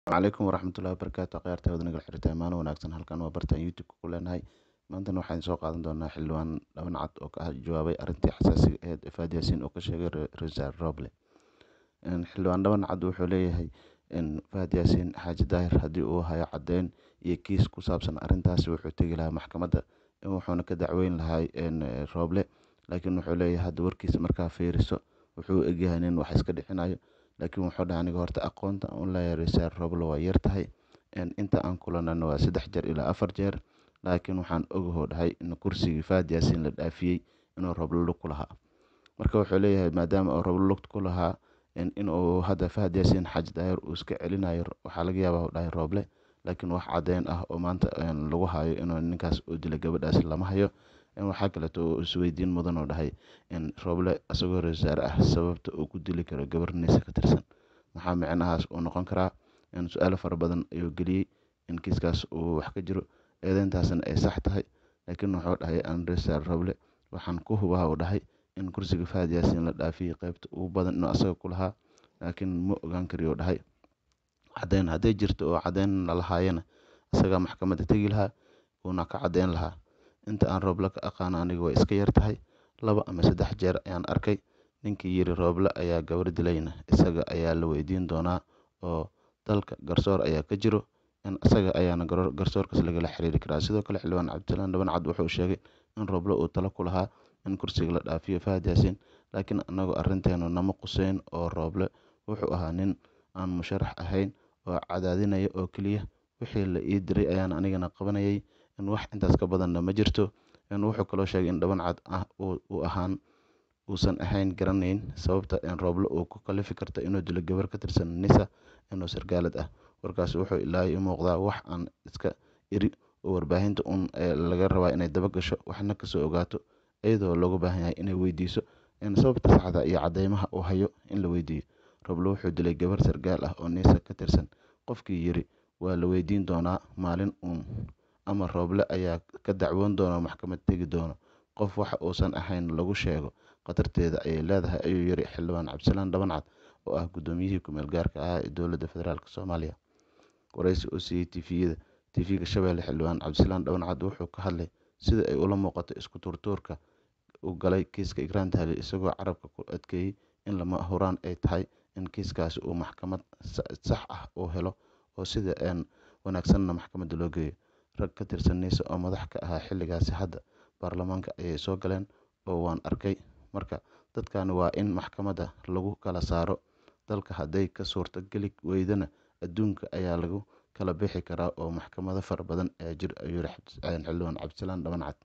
calaykum waraxmatullahi wabarakaatu akhyaarta wada nagal xiriirta maalin wanaagsan halkan waa bartaan youtube-ka ku leenahay maantana waxaan soo qaadan doonaa xildhibaan dhaban cad oo ka jawaabay arrintii xasaasiga ahayd ee faad yaasiin oo ka sheegay rasaar roble xildhibaan dhaban cad wuxuu leeyahay faad yaasiin xaaji daahir haddii uu hayo caddeyn iyo kiis ku saabsan arrintaasi wuxuu tegi lahaa maxkamadda wuxuuna ka dacweyn lahaa roble laakiin wuxuu leeyahay hadda warkiisa markaa fiiriso wuxuu egyahay nin wax iska dhicinayo laakiin wuxuu dhahay aniga horta aqoonta aan leeyahay rasaar roble waa yar tahay inta aan kulanana waa saddex jeer ilaa afar jeer laakiin waxaan ogahoo dhahay in kursigii faad yaasiin la dhaafiyey inuu roble lug ku lahaa marka wuxuu leeyahay maadaama uu roble lugta ku lahaa inuu hadda fahad yaasiin xaaji daahir uu iska celinayo waxaa laga yaabaa u dhahay roble laakiin wax caddeyn ah oo maanta lagu hayo inuu ninkaas uu dilay gabadhaas lama hayo waxaa kaleeto oo isweydiin mudan oo dhahay roble isagoo rasaare ah sababta uu ku dili karo gabarniisa ka tirsan maxaa micnahaas uu noqon karaa su-aalo fara badan ayuu geliyey in kiiskaas uu wax ka jiro eedeyntaasna ay sax tahay laakiin wuxuu dhahay aan rasaar roble waxaan ku hubaa uu dhahay in kursiga fahad yaasiin la dhaafiyey qaybta ugu badan inuu asaga ku lahaa laakiin ma ogaan kariyo dhahay caddeyn hadday jirto oo caddeyn lalahaayana isagaa maxkamadda tegi lahaa uuna ka caddeyn lahaa inta aan rooble ka aqaano aniga way iska yar tahay laba ama saddex jeer ayaan arkay ninkii yiri rooble ayaa gabar dilayna isaga ayaa la weydiin doonaa oo dalka garsoor ayaa ka jiro isaga ayaana garsoorkaas lagala xiriiri karaa sidoo kale xildhibaan cabdisalaan dhaban cad wuxuu sheegay in rooble uu talo ku lahaa in kursiga la dhaafiyo fahad yaasiin laakiin anagu arrinteenu nama quseyn oo rooble wuxuu ahaa nin aan musharax ahayn oo cadaadinaya oo keliya wixii la ii diray ayaan anigana qabanayay in wax intaas ka badanna ma jirto wuxuu kaloo sheegay in dhaban cad ah uu ahaan uusan ahayn garanayn sababta rooble uu ku kalifi karta inuu dilo gabar ka tirsan nisa inuu sargaalad ah warkaas wuxuu ilaahay u muuqdaa wax aan iska iri oo warbaahinta un laga rabaa inay daba gasho waxna kasoo ogaato iyadoo looga baahan yahay inay weydiiso sababta saxda iyo cadeymaha uu hayo in la weydiiyo roble wuxuu dilay gabar sargaal ah oo nisa ka tirsan qofkii yiri waa la weydiin doonaa maalin uun ama rooble ayaa ka dacwoon doona maxkamad tegi doono qof waxa uusan ahayn lagu sheego khatarteeda ayay leedahay ayuu yiri xildhibaan cabdisalaan dhaban cad oo ah guddoomiyihii ku-meel gaarka ahaa ee dowladda federaalk soomaaliya waraysi oo siiyey tviyada tv-ga shabeelle xildhibaan cabdisalaan dhaban cad wuxuu ka hadlay sida ay ula muuqato isku tuurtuurka u galay kiiska ikraan tahliil isagoo carabka ku adkeeyey in lama huraan ay tahay in kiiskaasi uu maxkamad sax ah uu helo oo sida wanaagsanna maxkamadda loo geeyo rag ka tirsan niisa oo madax ka ahaa xilligaasi hadda baarlamaanka ayay soo galeen oo waan arkay marka dadkani waa in maxkamadda lagu kala saaro dalka hadday ka suurto geli weydana adduunka ayaa lagu kala bixi karaa oo maxkamado fara badan ayaa jir ayuu yiri xildhibaan cabdisalaan dhaban cad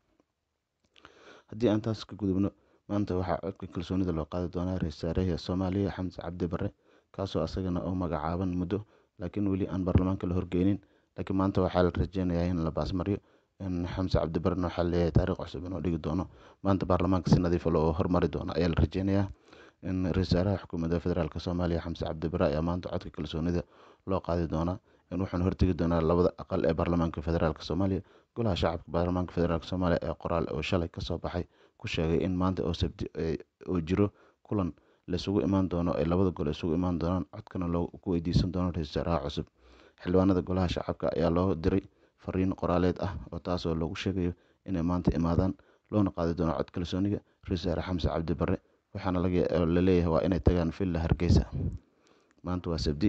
haddii aan taas ka gudubno maanta waxaa codka kalsoonida loo qaadi doonaa ra-iisul wasaaraha soomaaliya xamse cabdi barre kaasoo asagana u magacaaban muddo laakiin weli aan baarlamaanka la horgeynin laakiin maanta waxaa la rajeynayaa in la baasmariyo xamse cabdi barrena waxaa leeyahay taariikh cusub inuu dhigi doono maanta baarlamaanka si nadiifa loo hormari doono ayaa la rajeynayaa ra-iisul wasaaraha xukuumadda federaalk soomaaliya xamse cabdi barre ayaa maanta codka kalsoonida loo qaadi doonaa wuxuuna hortegi doonaa labada aqal ee baarlamaanka federaalk soomaaliya golaha shacabka baarlamaanka federaalk soomaaliya ee qoraal oo shalay kasoo baxay ku sheegay in maanta oo sabti uu jiro kulan laisugu imaan doono ay labada gol isugu imaan doonaan codkana loo ku weydiisan doono ra-iisul wasaaraha cusub xildhibaanada golaha shacabka ayaa loo diray fariin qoraaleed ah oo taasoo lagu sheegayo inay maanta imaadaan loona qaadi doono cod kalsooniga ra-iisul wasaare xamse cabdi barre waxaana la leeyahay waa inay tagaan villa hargeysa maanta waa sabti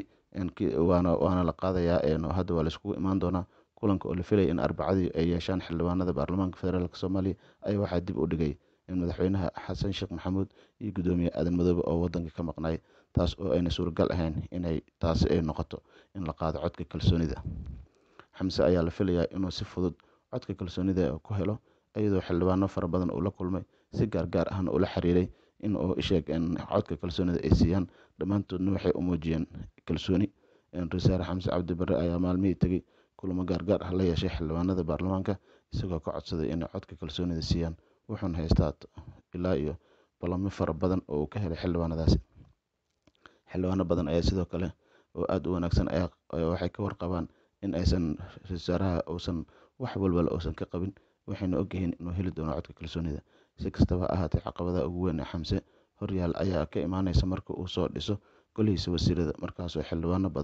waana la qaadayaa hadda waa laiskugu imaan doonaa kulanka oo la filaya in arbacadii ay yeeshaan xildhibaanada baarlamaanka federaalk soomaaliya ayaa waxaa dib u dhigay in madaxweynaha xasan sheekh maxamuud iyo guddoomiye aadan madoobe oo wadanka ka maqnay taas oo ayna suuragal ahayn inay taasi ay noqoto in la qaado codka kalsoonida xamse ayaa la filayaa inuu si fudud codka kalsoonida ku helo iyadoo xildhibaano fara badan uu la kulmay si gaargaar ahna ula xiriiray in uu sheeg codka kalsoonida ay siiyaan dhammaantoodna waxay u muujiyeen kalsooni ra-iisul xamse cabdi barre ayaa maalmihii tegey kulamo gaargaar ah la yeeshay xildhibaanada baarlamaanka isagoo ka codsaday inay codka kalsoonida siiyaan wuxuuna haystaa ilaa iyo balamo fara badan oo uu ka helay xildhibaanadaasi xildhibaano badan ayaa sidoo kale oo aada u wanaagsan waxay ka warqabaan in aysan ra-iisul wasaaraha uusan wax walbala uusan ka qabin waxayna ogyihiin inuu heli doono codka kalsoonida si kastaba ha ahaatee caqabadaha ugu weyn ee xamse horyaal ayaa ka imaaneysa marka uu soo dhiso golihiisa wasiirada markaasoo xildhibaano badan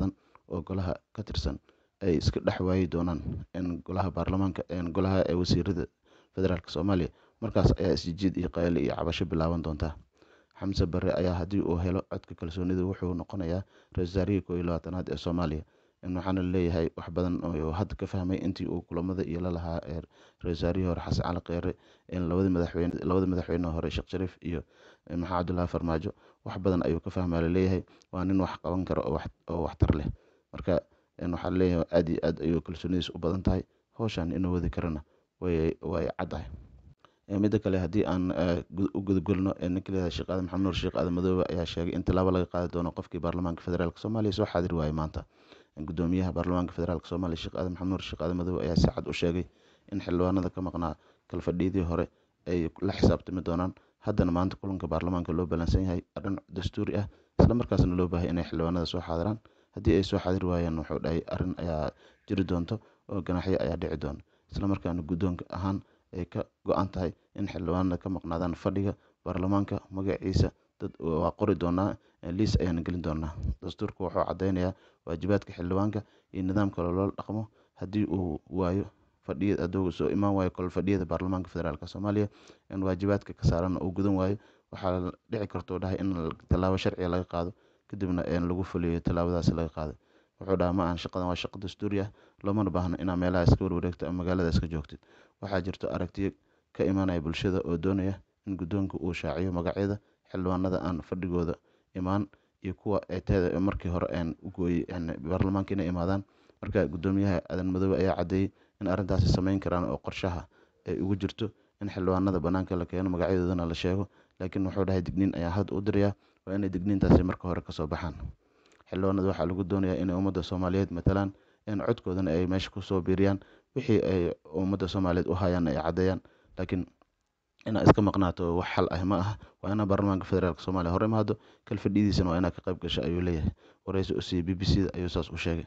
oo golaha ka tirsan ay iska dhex waayi doonaan golaha baarlamaanka golaha wasiirada federaalk soomaaliya markaas ayaa isjijiid iyo qayli iyo cabasho bilaaban doontaa xamse bare ayaa haddii uu helo codka kalsoonida wuxuu noqonayaa ra-isul wasaarihii koo iyo labaatanaad ee soomaaliya waxaana leeyahay wax badan oo hadda ka fahmay intii uu kulamada iyo lalahaa ra-isul wasaarihii hore xasan cali kheyre labadii madaxweyne labada madaxweyne hore sheekh shariif iyo maxamed cabdullaahi farmaajo wax badan ayuu ka fahmaa laleeyahay waa nin wax qaban kara oo waxtar leh marka waxaa leeyahay aad iyo aad ayuu kalsoonidiis u badan tahay howshan inuu wadi karana way way caddahay midda kale haddii aan u gudagolno ninka leeyahay sheekh aadan maxamed nuur sheekh aadan madoobe ayaa sheegay in tallaabo laga qaadi doono qofkii baarlamaanka federaalk soomaaliya soo xaadir waayay maanta gudoomiyaha baarlamaanka federaalk soomaaliya sheekh aadan maxamed nuur sheekh aadan madoobe ayaa si cad u sheegay in xildhibaanada ka maqnaa kalfadhiyadii hore ay la xisaabtami doonaan haddana maanta kulanka baarlamaanka loo ballansan yahay arrin dastuuri ah isla markaasna loo baahay inay xildhibaanada soo xaadiraan haddii ay soo xaadir waayaan wuxuu dhahay arrin ayaa jiri doonto oo ganaxyo ayaa dhici doona isla markaana guddoonka ahaan ay ka go-an tahay in xildhibaanada ka maqnaadaan fadhiga baarlamaanka magaciisa dad waa qori doonaa liis ayaana gelin doonaa dastuurka wuxuu caddeynayaa waajibaadka xildhibaanka iyo nidaamka loola dhaqmo haddii uu waayo fadhiya hadduu soo imaan waayo kol fadhiyada baarlamaanka federaalk soomaaliya in waajibaadka ka saaran uu gudan waayo waxaa dhici kartuu dhahay in tallaabo sharciga laga qaado kadibna lagu fuliyo tallaabadaas laga qaado wuxuu dhaha ma ahan shaqadan waa shaqo dastuuri ah loomana baahno inaa meelaha iska warwareegto ama magaalada iska joogtid waxaa jirto aragtiyo ka imaanaya bulshada oo doonaya in guddoonka uu shaaciyo magacyada xildhibaanada aan fadhigooda imaan iyo kuwa eeteeda markii hore u gooyey baarlamaanka inay imaadaan marka guddoomiyaha aadan madoobe ayaa caddeeyey in arrintaasi sameyn karaan oo qorshaha ay ugu jirto in xildhibaanada bannaanka la keeno magacyadoodana la sheego laakiin wuxuu dhahay digniin ayaa hadda u dirayaa waa inay digniintaasi marka hore kasoo baxaan xildhibaanada waxaa lagu doonayaa inay ummadda soomaaliyeed matalaan in codkoodana ay meesha kusoo biiriyaan wixii ay ummadda soomaaliyeed u hayaan ay caddeeyaan laakiin inaa iska maqnaato wax xal ah ma aha waa inaa baarlamaanka federaalk soomaaliya hore imaado kalfadhidiisana waa inaa ka qayb gasha ayuu leeyahay wareysi u siiyey b b c da ayuu saas u sheegay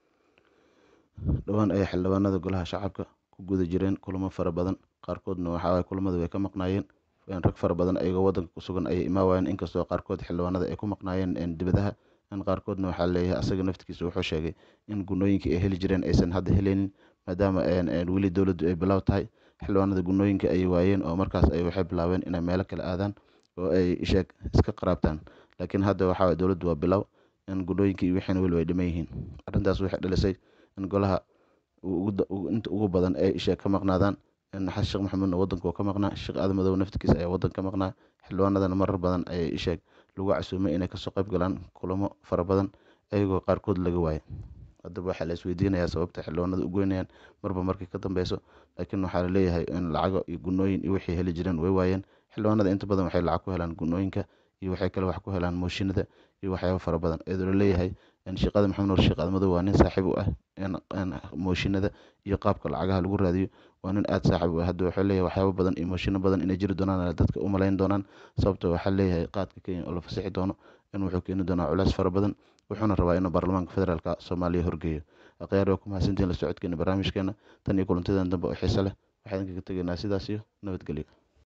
dhowaan ayaa xildhibaanada golaha shacabka ku guda jireen kulamo fara badan qaarkoodna waxaa kulamada way ka maqnaayeen rag fara badan ayagoo wadanka ku sugan ayay imaa waayeen inkastoo qaarkood xildhibaanada ay ku maqnaayeen dibadaha in qaarkoodna waxaa leeyahay asaga naftigiisa wuxuu sheegay in gunooyinkii ay heli jireen aysan hadda heleynin maadaama weli dowladdu ay bilow tahay xildhibaanada gunooyinka ayay waayeen oo markaas ay waxay bilaabeen inay meelo kale aadaan oo ay sheeg iska qaraabtaan laakiin hadda waxaa dowladdu waa bilow in gunooyinkii iyo wixiina weli way dhiman yihiin arrintaas waxay dhalisay in golaha inta ugu badan ay sheeg ka maqnaadaan xasan sheekh maxamuudna wadanka oo ka maqnaa sheekh aadan madoobe naftigiisa ayaa wadanka ka maqnaa xildhibaanadana marar badan ayay sheeg lagu casuumay inay kasoo qayb galaan kulamo fara badan ayagoo qaarkood laga waayay haddaba waxaa la isweydiinayaa sababta xildhibaanada u goynayaan marba markii ka dambeyso laakiin waxaa laleeyahay in lacago iyo gunooyin iyo wixii heli jireen way waayeen xildhibaanada inta badan waxay lacag ku helaan gunooyinka iyo waxay kale wax ku helaan mooshinada iyo waxyaabo fara badan iyadoo laleeyahay sheekada maxamed nuur sheekh aadmadow waa nin saaxiib u ah mooshinada iyo qaabka lacagaha lagu raadiyo waa nin aada saaxiib u ah hadda waxuu leeyahay waxyaabo badan iyo mooshino badan inay jiri doonaan dadka u malayn doonaan sababto waxaa leeyahay qaadka kenya oo la fasixi doono in wuxuu keeni doonaa culays fara badan wuxuuna rabaa inuu baarlamaanka federaalka soomaaliya horgeeyo akhyaar waa ku mahadsantihin la socodkeena barnaamijkeena tan iyo kulantadan dambe oo xiise leh waxaan kaga tegaynaa sidaas iyo nabadgelyo